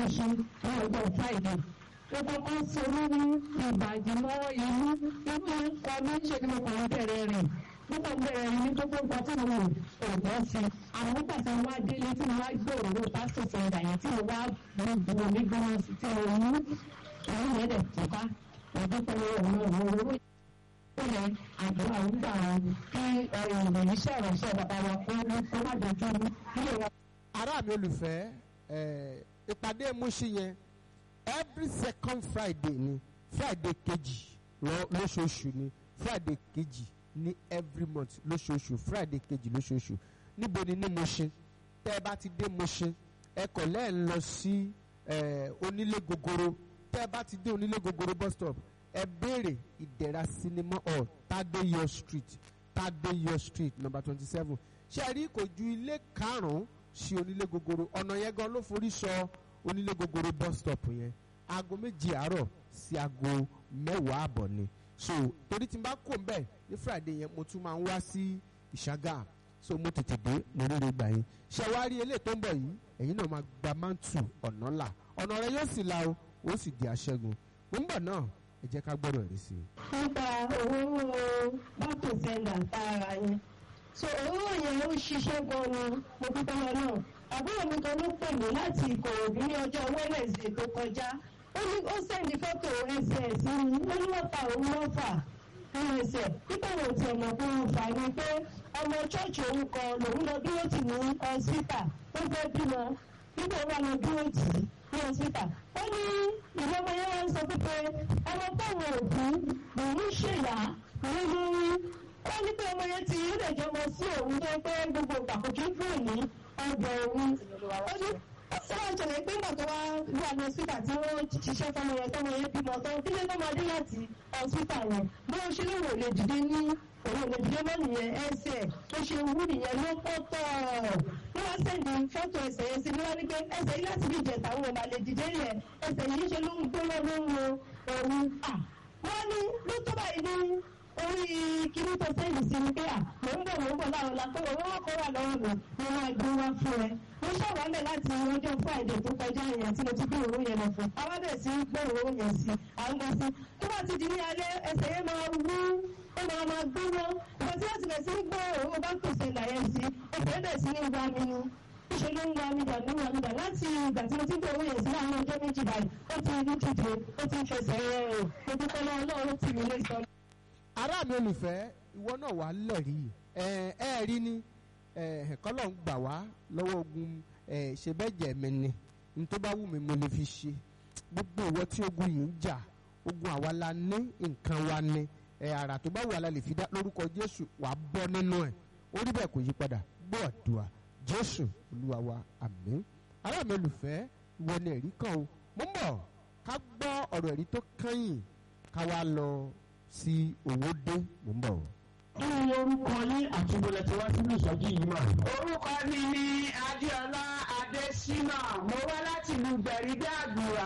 ṣe ní ọjọ́ friday ó kọ́kọ́ sorú ní ìbàdí mọ́ inú inú nǹkan mi ṣe ni mo kàn ń bẹ̀rẹ̀ rìn mo kàn ń bẹ̀rẹ̀ rìn ní gbogbo nǹkan tí mo ò gbọ́ sí i àwọn pàṣẹ wá délé tí mo wá gbé òróró pásítọ̀ sọ̀rọ̀ yẹn tí mo wá bu omi gbọ́n sí tí mo mú àwọn yẹn dẹ̀ tọ́ka ìdúpẹ́ ọ̀nà òróró ó yẹ àdúrà ń gbà wọn kí ìròyìn iṣẹ́ ìránṣẹ́ bàbá wa kó kó má dojú ilé wa. ará mi olùfẹ́ ẹ̀, ìpàdé Múṣì yẹn every second friday ni friday kejì lọ- lóṣooṣù ni friday kejì ní every month lóṣooṣù friday kejì lóṣooṣù níbo ni ní Múṣì tẹ́ ẹ bá ti dé Múṣì ẹ kọ̀ lẹ́ẹ̀ lọ sí ẹ̀, onílé gogoro tẹ́ ẹ bá ti dé onílé gogoro bus stop ẹ béèrè ìdẹ̀ra cinema hall tadeyo street tadeyo street number twenty seven ṣe rí kò ju ilé karùn-ún sí onílé gogoro ọ̀nà yẹn gan ló forí sọ onílé gogoro bus stop yẹn aago méjì àárọ̀ sí aago mẹ́wàá àbọ̀ ni so torí tí n bá kó mbẹ́ ní friday yẹn mo tún máa ń wá sí ìṣàgà so mo tètè dé mo rí rẹ gbà yín ṣe wá rí eléyìí tó ń bọ̀ yìí ẹ̀yin náà máa gba mántù ọ̀nà là ọ̀nà rẹ yóò sì la o ó sì di aṣẹ́gun mo ń bọ̀ náà ẹ jẹ́ ká gbọ́dọ̀ rí sí i. nípa owó bátò sẹ́ńdà tààrà yẹn so owó yẹn ó ṣiṣẹ́ gan ni mo dúpẹ́ lọ náà àbúrò mi kan ló pè mí láti ìkòròdú ní ọjọ́ wednesday tó kọjá ó ní ó sẹ́ndí fọ́tò ẹsẹ̀ sí mi ó ní wọ́n ta òun lọ́fà nínú ẹsẹ̀ nípa wo ti ọ̀nà pé wọ́n fà ní pé ọmọ chọ́ọ̀chì òun kan lòun lọ dúró tì ní ọ̀sítà ó fẹ́ bímọ nígbà wọn lọ dúró tì í ní ọ̀sítà ó ní ìwé ọmọ yẹn wọ́n sọ pé ọmọ táwọn òbí lòun ṣèyà lórí lórí ó ní pé ọmọ yẹn ti ilé ìjọba sí òun tó pé gbogbo ìgbà kò kí ń fún òní ọgbà òun ó ní sọ́wọ́n ìṣẹ̀lẹ̀ pé nígbà tó wá wà ní ọ̀sítà tí wọ́n ṣiṣẹ́ fọmọ yẹn tọmọ yẹn bímọ tán kí ló máa dé láti ọ̀sítà yẹn bí wọ́n ṣe lóun ò lè dìde ní òun ò lè dìde mọ́ nìyẹn ẹsẹ̀ tó ṣe wú nìyẹn ló pọ̀ tọ̀ wọ́n wá sẹ́ndì fọ́tò ẹsẹ̀ yẹn sí ní wọ́n ní pé ẹsẹ̀ yìí láti bí ìjẹta òun ò máa lè dìde yẹn ẹsẹ̀ yìí ṣe ló ń gbóná ló ń lo òun à wọ́n ní ló tó báyìí ní orí kíní tó sẹ́yìn sí ni pé à mò ń bọ̀ mò ń bọ̀ láwọn la pé owó wọn kọ́ wà lọ́wọ́ mi mo máa gbé wá fún ẹ mo ṣàwálẹ̀ láti ọjọ́ friday tó kọjá yẹn tí mo ti gbé òró yẹn lọ fún àwọn bẹ̀rẹ̀ sí gbé òró yẹn sí à ń gbọ́ sí tó bá ti di ní alẹ́ ẹsẹ̀ yẹn máa wú ó máa máa gbóná ìgbà tí wọ́n ti bẹ̀ sí gbé òró bá pèsè ìlàyẹ̀ sí ẹsẹ̀ bẹ̀ sí ní wá mi ni ṣe ló ń wá mi dà ní wá mi dà láti ìgbà tí mo ti gbé owó yẹn sí láàárín ọjọ́ méjì báyìí ó ti ní dìde ó ti ń fẹsẹ̀ rẹ̀ rò mo dúpẹ́ lọ́wọ́ Ọlọ́run tì mí lé sọ ará mi olùfẹ́ ìwọ náà wà á lẹ̀rí ẹ ẹ rí ni ẹ kọ́lọ̀ ń gbà wá lọ́wọ́ ogun ẹ ṣe bẹ́ẹ̀ jẹ́ mi ni ní tó bá wù mí mo lè fi ṣe gbogbo ìwọ tí ogun yìí ń jà ogun àwa la ní nǹkan wa ní ẹ àrà tó bá wù wá la lè fi dá lórúkọ Jésù wà á bọ́ nínú ẹ̀ orí bẹ́ẹ̀ kò yí padà gbọ́ àdúrà Jésù Olúwa wa àmín ará mi olùfẹ́ ìwọ ni ẹ̀rí kan o mo ń bọ̀ ká gbọ́ ọ̀rọ̀ ẹ̀rí tó kẹ́yìn ká wá lọ sí owó dé mò ń bọ̀. kí ni orúkọ yín àti ìbò lẹ́tí wá sínú ìsọjí yìí mà. orúkọ mi ni adéọlá adésínà mo wá láti ìlú gbẹ̀rídé àgùrà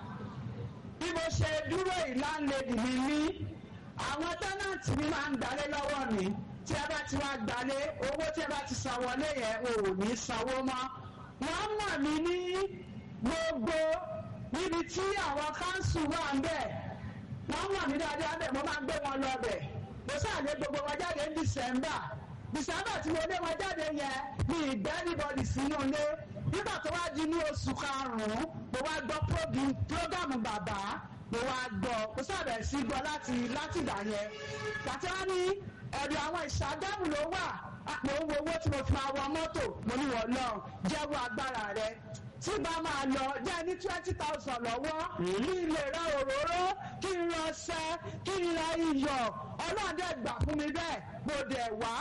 bí mo ṣe dúró ìlànlẹ́dì mi ní àwọn tẹ́nàtì mi máa ń gbalé lọ́wọ́ mi tí ẹ bá ti wá gbalé owó tí ẹ bá ti san wọlé yẹn ò ní sanwó mọ́ wọ́n mọ̀ mí ní gbogbo níbi tí àwọn káńsù wà ń bẹ̀ wọ́n mọ̀ mí dáadáa bẹ̀ mo máa ń gbé wọn lọ bẹ̀ mo sáàlé gbogbo wọn jáde ní dísẹ́mbà dísẹ́mbà tí mo lé wọn jáde yẹn ní ìdẹ́nibọ̀dì sínú ilé nígbà tó wá di ní oṣù karùn-ún mo wá gbọ́ prógámù bàbá mo wá gbọ́ mo sábẹ̀ sí gbọ́ láti láti ìgbà yẹn gbàtí wọ́n ní ẹ̀rù àwọn ìṣàgámù ló wà mo ń wo owó tí mo fi máa wọ mọ́tò mo ní wọ́n lọ jẹ́wọ́ agbára rẹ tí bá máa lọ jẹ́ ní twenty thousand lọ́wọ́ kí n lè ra òróró kí n ra ọṣẹ kí n ra iyọ̀ ọlọ́dẹ gbà fún mi bẹ́ẹ̀ mo dẹ̀ wá.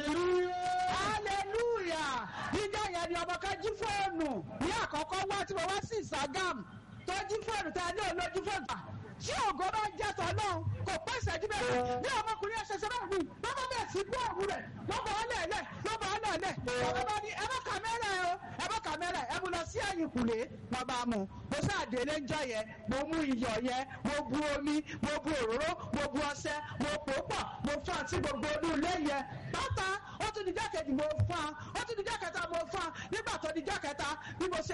hallelujah níjà yẹn ni ọmọ kan jí fóònù ní àkọ́kọ́ wá tí mo wá sí ìságàm tó jí fóònù tá a ní olójú fóònù tí ògo bá jẹ́ tọ́ náà kò pẹ́ ìṣẹ́jú bẹ́ẹ̀ ní ọmọkùnrin ẹ̀ṣẹ̀ ṣe báyìí lọ́kọ̀ bẹ́ẹ̀ sí gbọ́ òun rẹ̀ lọ́kọ̀ ọ̀lẹ́ẹ̀lẹ̀ lọ́kọ̀ ọ̀lẹ́ẹ̀lẹ̀ ọ̀gá bá ní ẹ bá kàmẹ́rà ẹ o ẹ bá kàmẹ́rà ẹ mú lọ sí ẹ̀yìn kùlé wọn bá mú mo sáàdélé ńjọ yẹn mo mú iyọ̀ yẹn mo bu omi mo bu òróró mo bu ọṣẹ mo pò pọ̀ mo fún àti gbogbo inú ilé yẹn pátá ó tún di jákèjì mo fún a ó tún di jákèta mo fún a nígbà tó di jákèta bí mo ṣe